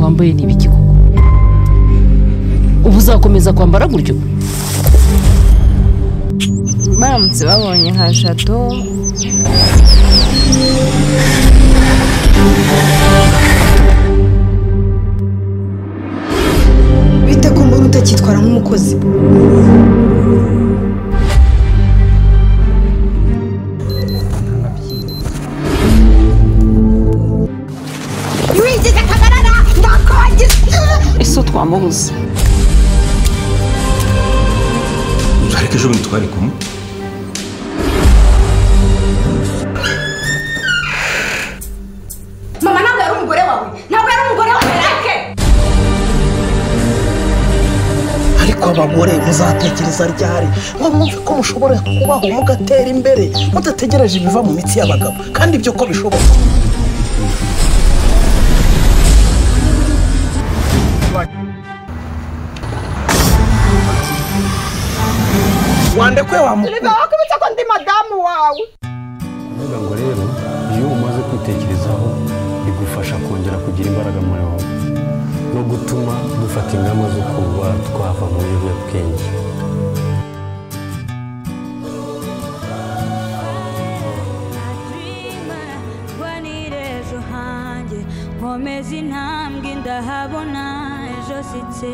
wambaye ni ibiki koko ubu uzakomeza kwambara gutyo baramutse babonye nka jado bite ku muntu utakitwara nk'umukozi wigize kagarara ndakongiza ese twamubuze ariko ejo bundi twari kumwe mama ntabwo yari umugore wawe ntabwo yari umugore wa merake ariko abagore muzatekereza ryari ngo mwumve ko mushobora kubaho mugatera imbere mudategereje ibiva mu mitsi y'abagabo kandi ibyo ko bishoboka wandekwe wa mukuru wakubitse ko ndi madamu wawe kuvuga ngo rero iyo umaze kwitekerezaho bigufasha kongera kugira imbaraga muri wowe no gutuma dufata ingamba zo kuba twava mu biyobyabwenge ejo hanjye nkomeza intambwe ndahabona ejo sitse